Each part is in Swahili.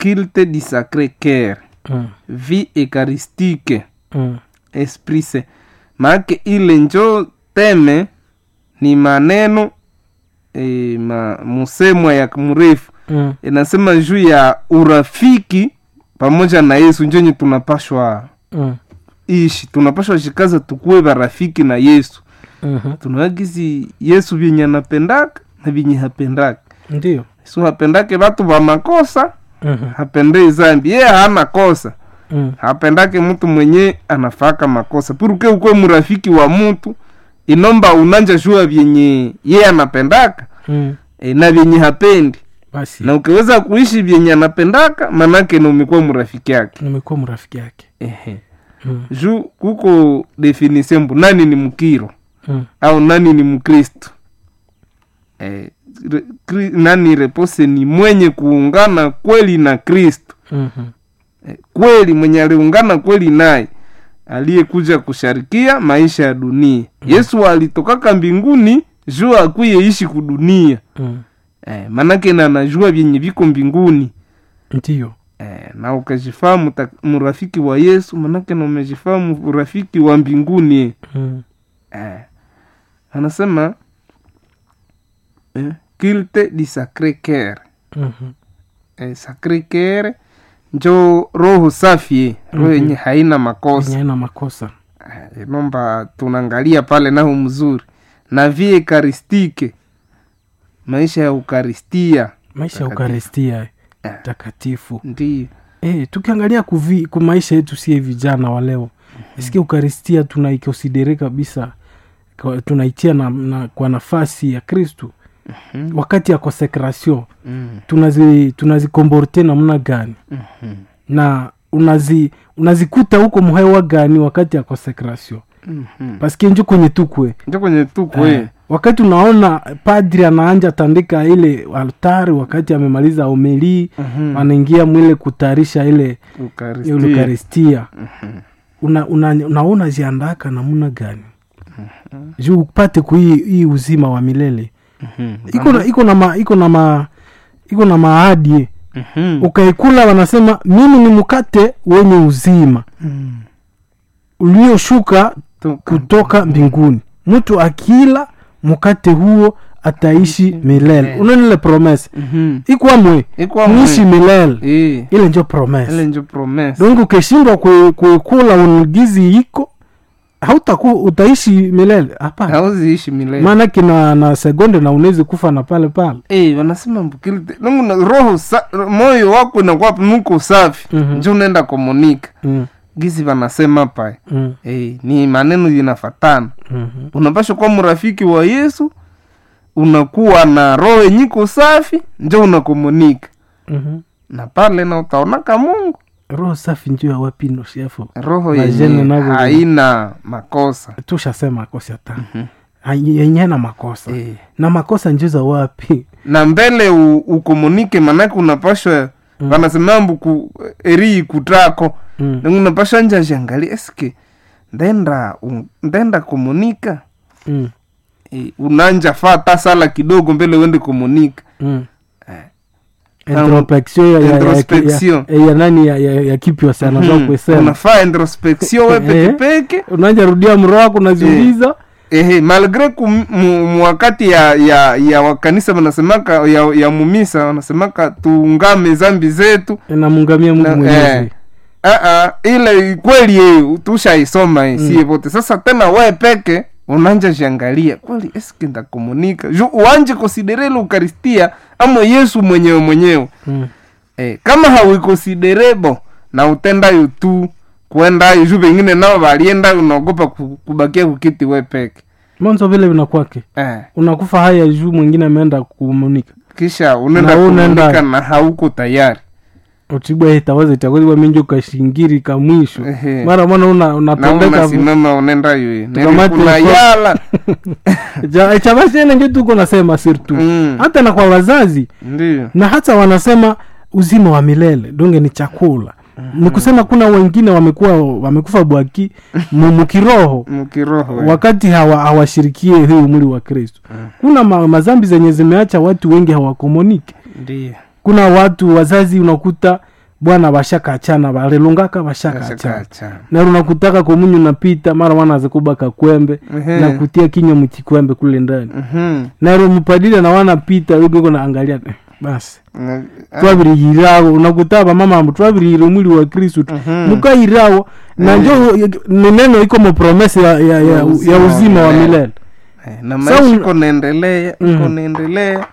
culte du sacré cœur mm. vie eucharistique mm. esprit saint maake ile njo teme ni maneno e, ma, musemwa ya mrefu mm. inasema juu ya urafiki pamoja na yesu njonye tunapashwa mm. ishi tunapashwa shikaza tukuwe barafiki na yesu mhm. tunawagizi yesu vyenye anapendaka na vyenye hapendaka ndio yesu hapendake vatu va makosa Mhm. hapendei zambi yeye hana kosa Mm. hapendake mtu mwenye anafaka makosa puruke ukwe mrafiki wa mtu inomba unanja jua vyenye ye anapendaka Mm. e, na vyenye hapendi basi na ukiweza kuishi vyenye anapendaka manake na umekuwa mrafiki yake nimekuwa mrafiki yake Ehe. mm. juu kuko definition mbu nani ni mkiro Mm. au nani ni mkristo e, re, kri, nani repose ni mwenye kuungana kweli na kristo Mhm. Eh, kweli mwenye aliungana kweli naye aliyekuja kusharikia maisha ya dunia yesu alitokaka mbinguni juu akwiye ishi kudunia Mm. eh, manake na anajua vyenye viko mbinguni ndio eh, na ukajifahamu ta- mrafiki wa yesu manake na umejifahamu urafiki wa mbinguni Mm. eh. anasema eh, culte du sacre cœur Mhm. eh, sacre cœur njo roho safi roho yenye haina makosa Yenye haina makosa Eh, inomba tunaangalia pale naho mzuri na vie ekaristike maisha ya ukaristia maisha ya Takatifu. ukaristia Eh. takatifu ndiyo e, tukiangalia kuvi, ku maisha yetu sie vijana wa leo isikia ukaristia tunaikonsidere kabisa kwa- tunaitia na, na, kwa nafasi ya kristu Mhm. wakati ya consecration mm. tunazi tunazikomborte namna gani Mhm. na unazi unazikuta huko mhewa gani wakati ya consecration Mhm. paske njo kwenye tukwe njo kwenye tukwe Eh, wakati unaona padri anaanja tandika ile altari wakati amemaliza homilii Mhm. anaingia mwile kutayarisha ile Ukaristia. ile eukaristia Mhm. una, una, unaona ziandaka namna gani juu upate kuhii hii uzima wa milele Mhm. iko na iko na ma, iko na ma, iko na maadi Mhm. ukaikula wanasema mimi ni mkate wenye uzima Mhm. ulioshuka Toka. kutoka mbinguni mtu akila mkate huo ataishi milele unaonile promese Mhm. ikwamwe Ikwa nishi mwe. milele Eh, ile njo promese ile njo promese donc ukishindwa kui- kuikula unugizi iko hautaku utaishi milele hapana hauziishi milele maanake na, na segonde na unawezi kufa na pale pale Eh, wanasema mbukilite nungu na roho sa, moyo wako inakuwa nuko safi Mhm. njo unaenda komunika mm, gizi wanasema pae mm, eh, ni maneno zinafatana mhm, unapasha kuwa mrafiki wa yesu unakuwa na roho yenyiko safi njo unakomunika mhm. na pale na utaonaka mungu roho safi njuu ya wapino shefo roho Majene yenye navo- haina makosa tushasema kosi hata yenye na makosa eh. na makosa njuu za wapi na mbele u, ukomunike manake unapashwa mm. wanasema mbuku eri ikutako mm. mm. unapashwa nja jangali eske ndenda un, ndenda komunika mm. e, unanja fata sala kidogo mbele uende komunika mm. Eh. introspection ya, ya, ya, ya, Introspection. ya, ya nani ya, ya, ya kipyo sana mm Mhm. kuesema unafaa introspection we Eh. pekepeke unaja rudia mro wako unaziuliza ehe malgre ku mu, mu wakati ya ya ya wakanisa wanasemaka ya, ya mumisa wanasemaka tuungame zambi zetu inamungamia mungu Na- mwenyezi eh, ah, ah, ile kweli eh, tushaisoma eh, sie vote sasa tena we peke unanja jiangalia kweli eske ndakomunika ju uanje konsidere ile ukaristia ama yesu mwenyewe mwenyewe mm. eh, kama hauikonsiderebo na utendayo tu kuendayo ju vengine nao valienda unaogopa ku- kubakia kukiti we peke mwanzo vile vinakwake eh, unakufa haya juu mwingine ameenda kumunika kisha unaenda Na unaenda- komunika na hauko tayari utibwa itawaza itakoziwa mingi ukashingiri ka mwisho Ehe. mara mwana una na unatondeka unasimama unaendayo Tukamate kuna mfo- yala Ja- chabashene njo tuko nasema sirtu Mm. hata na kwa wazazi ndio na hata wanasema uzima wa milele donge ni chakula ni kusema kuna wengine wamekuwa wamekufa bwaki mu- mukiroho mkiroho eh. wakati hawa- hawashirikie huu mwili wa kristo kuna ma, mazambi zenye zimeacha watu wengi hawakomunike ndio kuna watu wazazi unakuta bwana bashakachana balilungaka bashakachana Ashakaachana. nero nakutaka komunyu napita mara wanaze kubaka kwembe Ehe. na kutia kinywa mchikwembe kule ndani Mhm. nero mupadile na wanapita yuko naangalia eh, basi Na- twabirihirawo unakuta bamama ambu twabirihire umwili wa kristu Mhm. mukairawo na njo ni neno iko mupromesi ya, ya, ya, ya uzima wa milele Eh, na Sa maisha un- iko naendelea iko Mhm. naendelea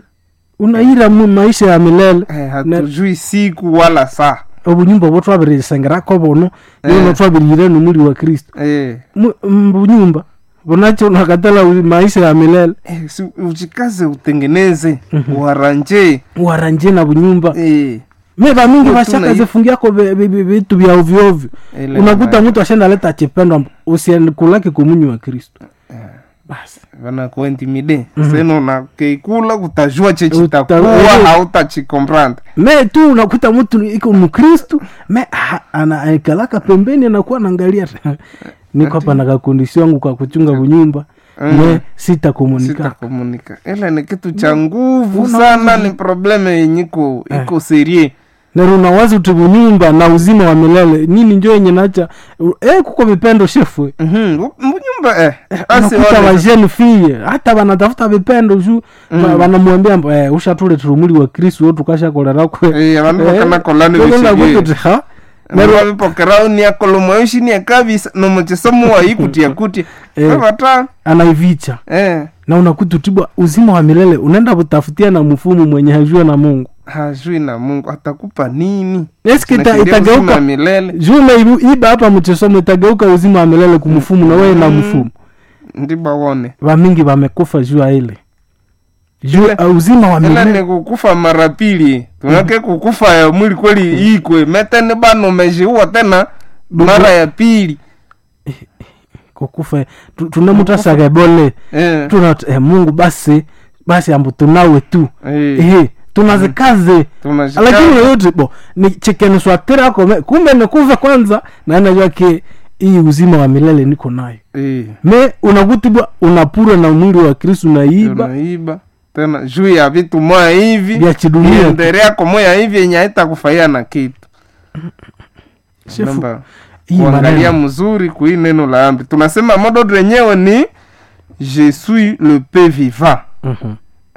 unaira mu maisha ya milele Eh, hatujui siku wala saa obunyumba bwo twabirisengerako buno Eh. nino twabirihire numwili wa kristu Eh, Mu- mbunyumba bunacho nakatala u- maisha ya milele eh, si ujikaze utengeneze uharanje waranje na bunyumba Eh, me bamingi Yo, bashaka tuna- zifungiako be- be- be- vitu vya ovyoovyo ile unakuta na- mtu ashenda leta chipendo usikulake komunyu wa kristu basi vanakuintimide seno nakeikula kutajua Uta- chechitakuwa eh. hautachikompranda me tu unakuta mtu iko mkristu me ah, anaikalaka pembeni anakuwa naangalia niko hapa na kakundisi wangu kwa kuchunga bunyumba me sitakomunika sitakomunika ile ni kitu cha nguvu Una- sana ni probleme yenye iko iko serie nero unawazi uti bunyumba na uzima wa milele nini njo yenye nacha eh, kuko vipendo shefwe Mhm, bu- mnyumba eh, basi unakuta wale- vajeni fie hata vanatafuta vipendo ju vanamwambia mbu, eh, ushatuleta umuli wa kristu wo tukashakolerakwe Eh, vandu vakanakolani vechivye ha nero vavipokerao niakolomoyoshi niakavisa nomochisomo waikutia kutia Eh. vavata anaivicha eh, na unakuta utibwa uzima wa milele unaenda kutafutia na mfumu mwenye hajua na mungu hajui na mungu atakupa nini eski ita- Nakimbia uzima itageuka milele jume iba hapa mchesomo itageuka uzima wa milele kumfumu na wewe na mfumu ndiba wone vamingi vamekufa juu ya ile juu Ile- ya uzima wa ila milele ni kukufa mara pili tunake kukufa ya mwili kweli ikwe metene bano mejiua tena mara ya pili kukufa tu- tunamutasaga bole eh, tuna eh, mungu basi basi ambu tunawe tu eh, ehe tunazikaze tunashika- lakini yoyote bo ni chekeniswatirako kumbe nikuve kwanza naenajua ke hii uzima wa milele niko nayo eh, me unakutibwa unapura na mwili wa kristu naiba tunaiba tena juu ya vitu moya hivi vya chidunia iendereako moya hivi yenye haitakufaiya na kitu Shefu, Namba, hii kuangalia maneno mzuri kui neno la ambi tunasema modo lenyewe ni je suis le pe vivant Mhm.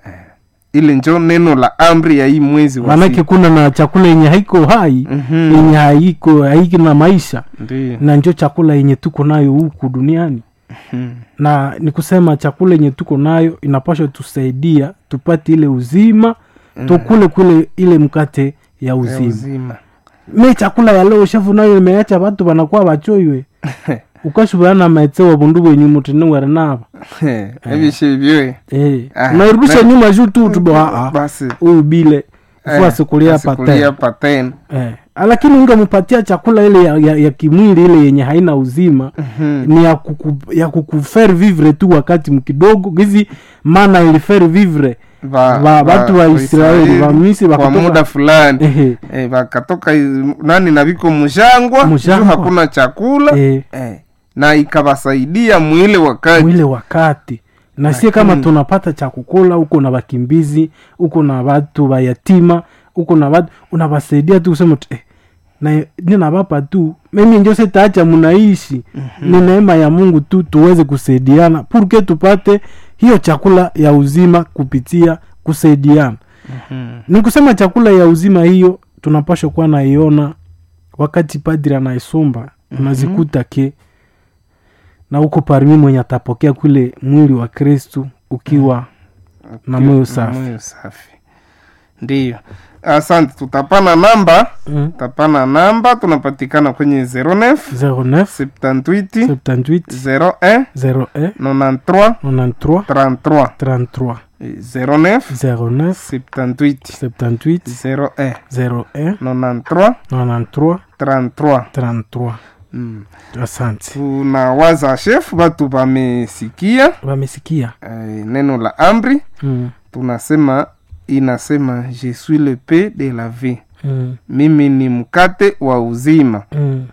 ile njo neno la amri ya hii mwezi wa manake sita. kuna na chakula yenye haiko hai Mhm. yenye haiko haiki na maisha Ndiyo. na njo chakula yenye tuko nayo huku duniani Mhm. na ni kusema chakula yenye tuko nayo inapasha tusaidia tupate ile uzima tukule kule ile mkate ya Ya uzima uzima me chakula ya leo shefu nayo imeacha watu wanakuwa wachoiwe ukashubana maetsewa bundu bwenyu mutinewere nava evishe vyoe eh Ah, unairudisha na- nyuma juu tu tubo aa basi huyu bile eh, ifua sikulia asikulia pate paten eh lakini ungempatia chakula ile ya, ya, ya kimwili ile yenye haina uzima Mhm. ni ya, kuku, ya kukufer vivre tu wakati mkidogo gizi mana ilifer vivre Va- Va- va- watu wa Israeli, va Misri kwa wakatoka- muda fulani ehe eh, vakatoka i- nani na viko mjangwa Mjangwa. juu hakuna chakula eh, eh, na ikawasaidia mwile wakati mwile wakati na sie kama tunapata cha kukula huko na wakimbizi huko na watu wayatima huko na watu unawasaidia tu kusema tu, eh, na ninawapa tu mimi njo sitaacha mnaishi ni neema ya mungu tu tuweze kusaidiana purke tupate hiyo chakula ya uzima kupitia kusaidiana ni kusema chakula ya uzima hiyo tunapashwa kuwa naiona wakati padri anaisomba unazikuta ke na huko parmi mwenye atapokea kule mwili wa kristu ukiwa na moyo safi. moyo safi ndiyo asante tutapana namba mm. tutapana namba tunapatikana kwenye 09 09 78 78 01 01 93 93 33 33 09 09 78 78 01 01 93 93 33 33 mm. asante tunawaza chef batu bamesikia wamesikia eh, neno la amri mm. tunasema inasema je suis le pe de la vie mm. mimi ni mkate wa uzima mm.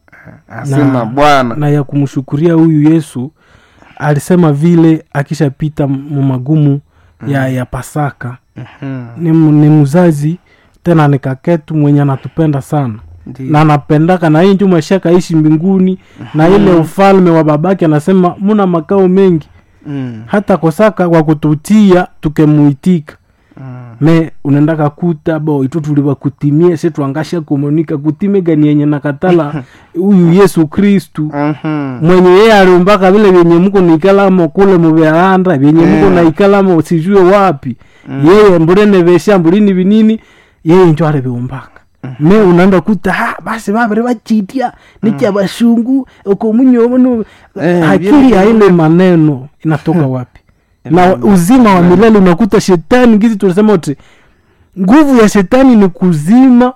asema Na- bwana na ya kumshukuria huyu yesu alisema vile akishapita mu magumu ya, ya pasaka Mhm. ni, mu- ni mzazi tena ni kaketu mwenye anatupenda sana Ndiyo. na anapendaka na hii nju maisha kaishi mbinguni na ile ufalme wa babake anasema muna makao mengi Mm, hata kosaka kwa kututia tukemuitika mm. me unaendaka kuta bo itu tulivakutimie se twangasha komunika kutime gani yenye nakatala huyu yesu kristu Mhm. mwenye yeye aliumbaka vile vyenye mko naikalamo kule muvyalanda vyenye mko Yeah. naikalamo sijue wapi yeye mbulene vesha mbulini vinini yeye njo aliviumbaka me unaenda kuta ha basi vaviri vachitia nicha vashungu okomunyono Eh, akili vile- ya ile maneno inatoka wapi na uzima wa milele unakuta shetani gizi tunasema uti nguvu ya shetani ni kuzima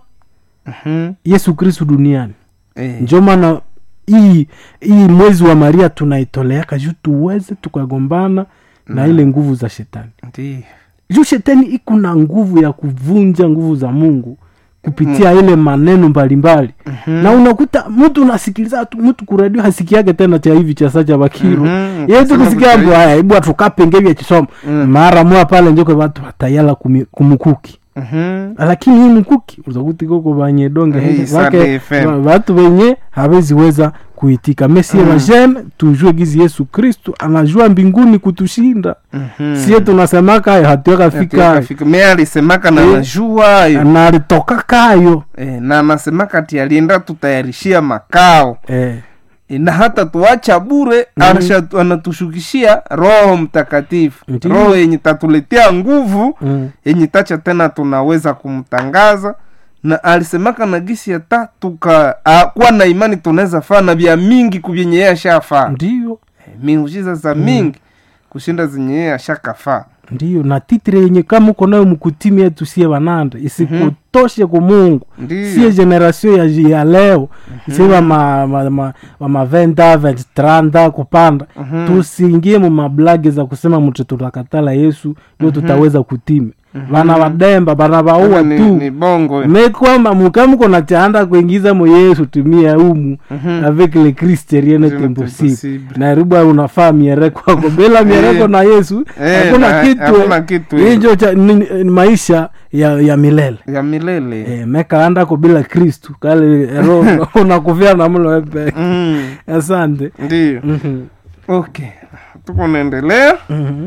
Mhm. yesu kristu duniani Eh, njo maana hii hii mwezi wa maria tunaitoleaka juu tuweze tukagombana na ile nguvu za shetani ndiyo. juu shetani iko na nguvu ya kuvunja nguvu za mungu kupitia ile maneno mbalimbali na unakuta mtu unasikiliza tu mtu kuradio hasikiake tena cha hivi cha sa cha bakiru Mhm, yetu kusema kusikia vitu mbo haya ibu atukapenge vya chisoma Mm. mara moya pale njoko watu watayala kumi- kumukuki Mhm. lakini hii mkuki uzakuti koko banye donge Hii henge, Sunday wake FM. wa- watu wenye haweziweza kuitika mesie mm. vajene tujue gizi yesu kristu anajua mbinguni kutushinda Mhm. sie tunasemaka ayo hatuweka fika Fika- me alisemaka na Eh. najua ayo na alitoka kayo eh, na anasemaka ati alienda tutayarishia makao eh. Eh, na hata tuacha bure mm. anatushukishia roho mtakatifu Ndiyo. roho yenye tatuletea nguvu mm. yenye tacha tena tunaweza kumtangaza na alisemaka na gisi hata tuka a, kuwa na imani tunaweza faa na vya mingi kuvyenye yeye ashafaa ndiyo Eh, miujiza za mingi kushinda zenye yeye ashakafaa ndiyo na titire yenye kama uko nayo mkutimi yetu sie wanande isikutoshe ku mungu sie ndiyo generation ya, ya leo sie wama ma, ma, wama venda vent tranda kupanda tusiingie mu mablage za kusema mtu tutakatala yesu ndio tutaweza kutime vana vademba vana vaua ni, tu ni bongo mekwamba mukamuko nachaanda kuingiza mo yesu tumia umu avec le christ rien est Rien n'est impossible impossible. naribu unafaa miereko ako bila miereko na yesu Eh, hakuna na- kitu hakuna kitu, eh. hicho cha ni- ni maisha ya, ya milele ya milele e, mekaandako bila kristu kale ero unakufia namlo epe mm. asante ndiyo Mhm. okay tuko naendelea Mhm.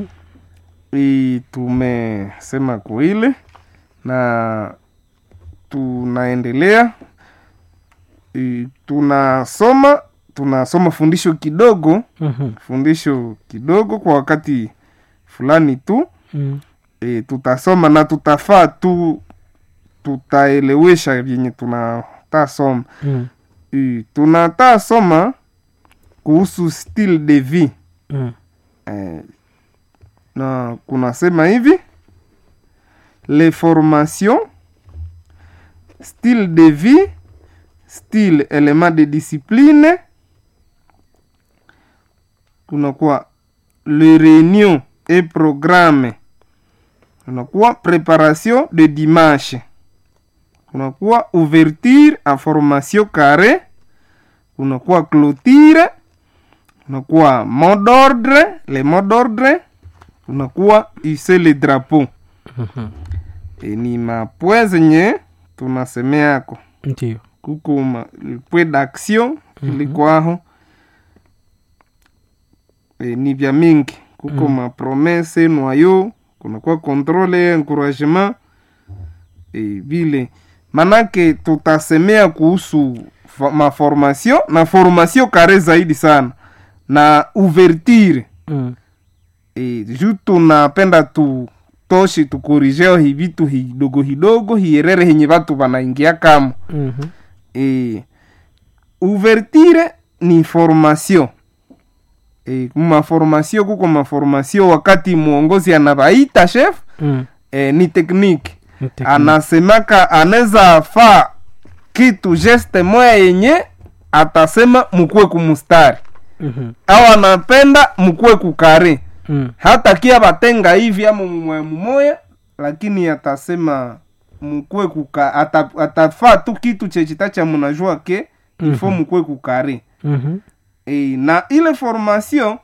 i tumesema kuile na tunaendelea i, tunasoma tunasoma fundisho kidogo Mhm. fundisho kidogo kwa wakati fulani tu Mhm. e, tutasoma na tutafaa tu tutaelewesha vyenye tunatasoma Mhm. e, tunataa soma kuhusu style de vie Mhm. eh, na kunasema hivi les formations style de vie style element de discipline kunakuwa le réunion et programme kunakuwa préparation de dimanche kunakuwa ouverture en formation carré kunakuwa clôture kunakuwa mot d'ordre le mot d'ordre kunakuwa ise le drapeau Mhm. e, ni mapwe zenye tunasemeako ndiyo kuko ma- pwe d'action ilikwaho e, ni vya mingi kuko Mhm. mapromese noyo kunakuwa controle encouragement e, vile manake tutasemea kuhusu fa- maformation na formation kare zaidi sana na ouverture Mhm. e, ju tunapenda tu toshi tukorijeo hi vitu hidogo hidogo hierere henye vatu vanaingia kamo Mhm. e, ouverture ni formation e, maformasio kuko maformasio wakati mwongozi anavaita chef Mhm. e, ni tekniki Ni tekniki. anasemaka anaweza faa kitu geste moya yenye atasema mkuwe kumustari Mhm. au anapenda mkuwe kukare Mhm. hata kia batenga hivi ama mmoya mmoya lakini atasema mkuwe kuka ata, atafaa tu kitu chechitacha munajua ke ifo Mhm. mkuwe kukare Mhm. e, na ile formation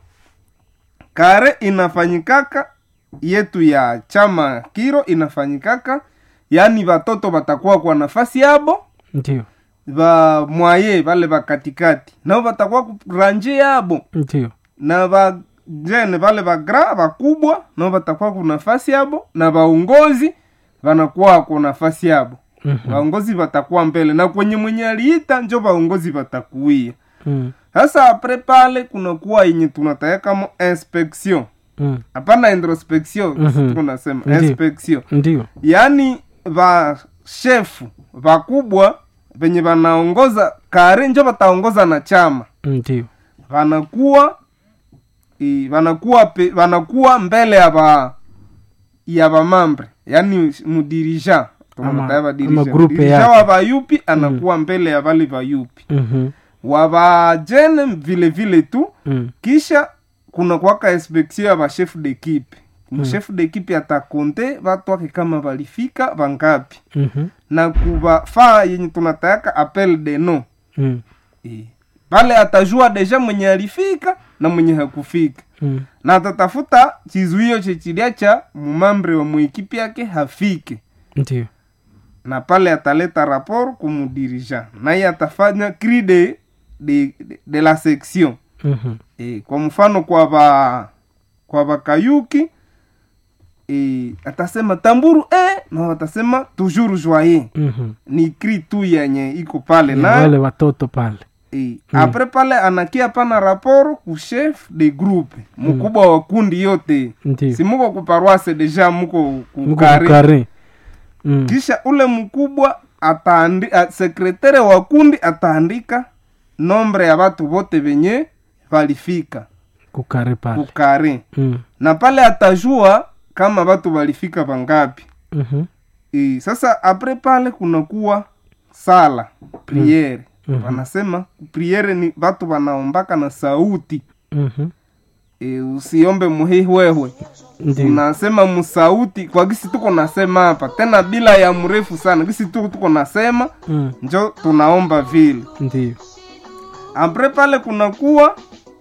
kare inafanyikaka yetu ya chama kiro inafanyikaka yaani watoto watakuwa kwa nafasi yabo ndio va mwaye vale va katikati nao watakuwa kuranje yabo ndio na vajene vale vagra vakubwa nao watakuwa ku nafasi yabo na vaongozi vanakuwa ku nafasi yabo Mhm. vaongozi vatakuwa mbele na kwenye mwenye aliita njo vaongozi vatakuia Mm. sasa apre pale kunakuwa yenye tunataya kama inspection Mm. hapana introspection Mhm. tuko nasema Ndiyo. inspection ndio yaani va shefu vakubwa venye vanaongoza kare njo vataongoza na chama ndio vanakuwa i, vanakuwa pe, vanakuwa mbele ya va ya vamambre yaani mudirija Ama- ama grupe dirija yake. wa vayupi anakuwa mbele ya vale vayupi Mhm. wa vajene vile vile tu Mm. kisha kuna kwaka inspection ya bashefu d'equipe mshefu d'equipe atakonte vatu wake kama valifika vangapi Mhm. na kuvafaa yenye tunatayaka appel de no Mm. e. pale atajua deja mwenye alifika na mwenye hakufika Mm. na atatafuta chizuio chechilia cha mumambre wa mwekipi yake hafike ndio na pale ataleta rapport kumudirija naye atafanya cri de, de, de, de la section Mhm. e, kwa mfano kwa va kwa vakayuki e, atasema tamburu e, na watasema toujours joye Mhm. ni cri tu yenye iko pale Ya na wale watoto pale e, apre pale anakia pana raporo ku chef de groupe mkubwa wa kundi yote ndio si muko kuparwase deja muko Mko kukari kukare Mm. kisha ule mkubwa ataandi, a, sekretere wa kundi ataandika nombre ya watu vote venye valifika kukare pale kukari Mm. na pale atajua kama watu walifika vangapi Mhm. e, sasa apre pale kunakuwa sala priere Mhm. wanasema priere ni watu wanaombaka na sauti Mhm. e, usiombe muhihwehwe ndio unasema musauti kwa gisi tuko nasema hapa tena bila ya mrefu sana gisi tu tuko nasema Mm. njo tunaomba vile ndio apre pale kunakuwa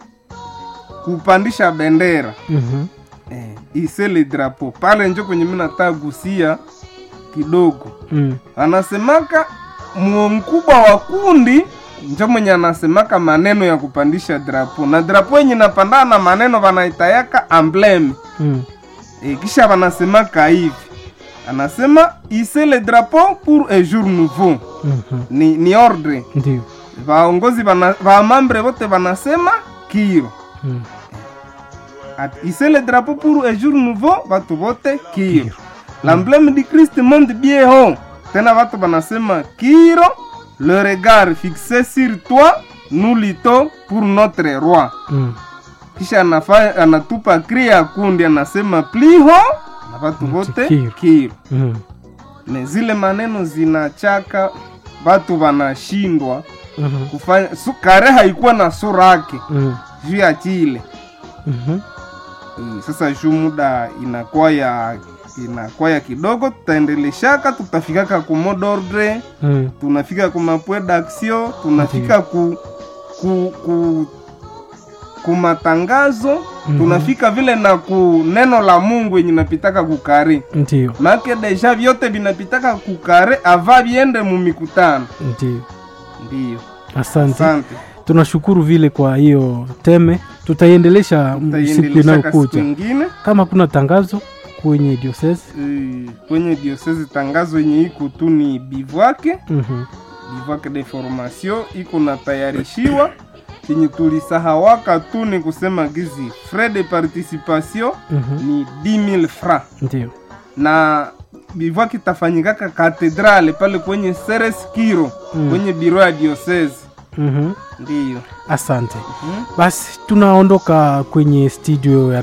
kupandisha bendera Mhm. eh, isele drapo pale njo kwenye mi nataka gusia kidogo Mm. anasemaka muo mkubwa wa kundi njo mwenye anasemaka maneno ya kupandisha drapo na drapo yenye napandana na maneno wanaitayaka ambleme Mm. e, kisha wanasemaka hivi anasema ise le drapeau pour un jour nouveau Mhm. ni, ni ordre ndio vaongozi vana- vamambre vote vanasema kiro Mm. At ise le drapeau pour un jour nouveau vatu vote kiro l'emblème du christ monde bien haut tena vatu vanasema kiro le regard fixé sur toi nous luttons pour notre roi Mm. kisha anafa, anatupa kri ya kundi anasema pliho na vatu vote Kiro. kiro Mm. ne zile maneno zinachaka vatu vanashindwa Mhm. kufanya su, kare haikuwa na sura yake Mm. juu ya chile Mhm. Eh, sasa juu muda inakuwa ya inakuwa ya kidogo tutaendeleshaka tutafikaka ku mot d'ordre Mm. tunafika ku mapwe d'action tunafika ku ku ku ku matangazo Mhm. tunafika vile na ku neno la mungu yenye napitaka kukare ndio make deja vyote vinapitaka kukare ava viende mu mikutano ndio ndiyo asante asante tunashukuru vile kwa hiyo teme tutaiendelesha m- siku tutaiendeleshaka siku inayokuja ingine kama kuna tangazo kwenye diocese Eh, kwenye diosese tangazo yenye iko tu ni bivwake Mhm. bivwake de formation iko natayarishiwa chenye tulisahawaka tu ni kusema gizi frais de participation Mhm. ni 10000 francs ndio na bivwake itafanyikaka katedrale pale kwenye seres kiro Mm. kwenye biro ya diocese Mhm. ndiyo asante Mhm. basi tunaondoka kwenye studio ya